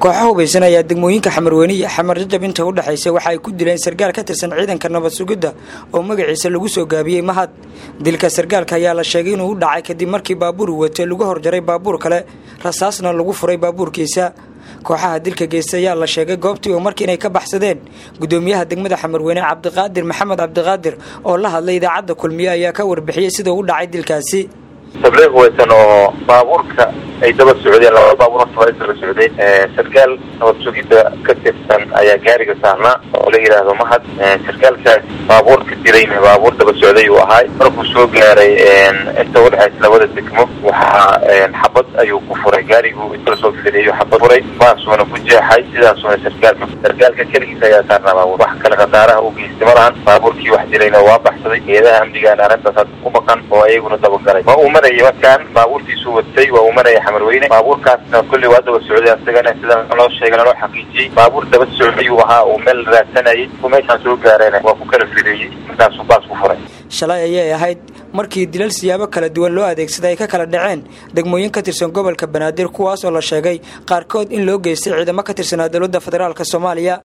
kooxo hubaysan ayaa degmooyinka xamarweyne iyo xamar jajab inta u dhexaysa waxa ay ku dileen sargaal ka tirsan ciidanka nabad sugidda oo magaciisa lagu soo gaabiyey mahad dilka sargaalka ayaa la sheegay inuu u dhacay kadib markii baabuur watay lagu horjaray baabuur kale rasaasna lagu furay baabuurkiisa kooxaha dilka geysta ayaa la sheegay goobtii oo markii inay ka baxsadeen gudoomiyaha degmada xamarweyne cabdiqaadir maxamed cabdiqaadir oo la hadlay idaacadda kulmiye ayaa ka warbixiyey sida u dhacay dilkaasi tabliiq weysan oo baabuurka ay daba socdeen laba baabuur horta daba socday sarkaal nabad sugidda ka tirsan ayaa gaariga saarnaa oo la yidhaahdo mahad sarkaalkaas baabuurka dilayna baabuur daba socday uu ahaay markuu soo gaaray inta udhexaysa labada degmo waxaa xabad ayuu ku furay gaarigu iskala soo fireeyo xabad furay baasuuna ku jeexay sidaasuna sarkaalka sarkaalka keligiisa ayaa saarnaa baabuur wax kale khasaaraha u geystay ma lahan baabuurkii wax dilayna waa baxsaday geedaha amnigaana arrintaas hadda ku baqan oo ayaguna dabagalay waa uu marayay markaan baabuurtiisu watay waa uu maraya xamarweyne baabuurkaasna kulli waa daba socday asagana sida loo sheegay loo xaqiijiyey baabuur daba socday uu ahaa uu meel raadsanayay ku meeshaan soo gaarayna waa ku kala fireeyey markaasuu baas ku furay shalay ayay ahayd markii dilal siyaabo kala duwan loo adeegsaday ay ka kala dhaceen degmooyin ka tirsan gobolka banaadir kuwaas oo la sheegay qaarkood in loo geystay ciidamo ka tirsanaa dowladda federaalk soomaaliya